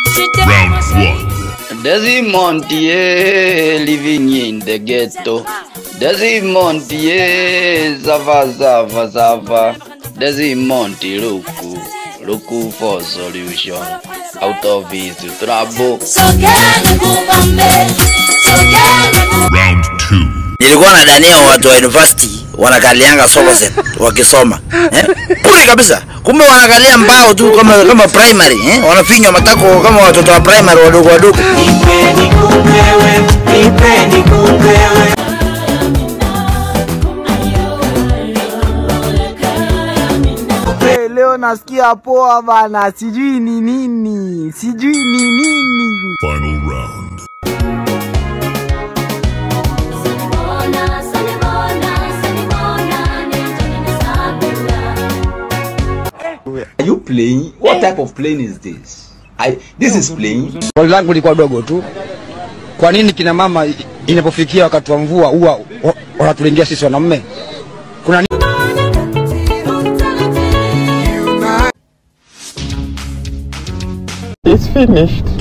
Round one. Desmond, yeah, living in the ghetto. Desmond, yeah, zava zava zava. Desmond, luku, luku for solution. Out of his trouble. Round two. nilikuwa nadania watu wa university wanakalianga solo set wakisoma eh? bure kabisa kumbe wanakalia mbao tu kama kama primary eh? wanafinywa matako kama watoto wa primary wadogo wadogo Hey, leo nasikia poa bana, sijui ni nini, sijui ni nini. Final round. Are you playing? What type of plane is this? I, this is playing. Swali langu lilikuwa dogo tu, kwa nini kina mama i- inapofikia wakati wa mvua huwa wa- wanatulindia sisi wanaume? Kuna nini? It's finished.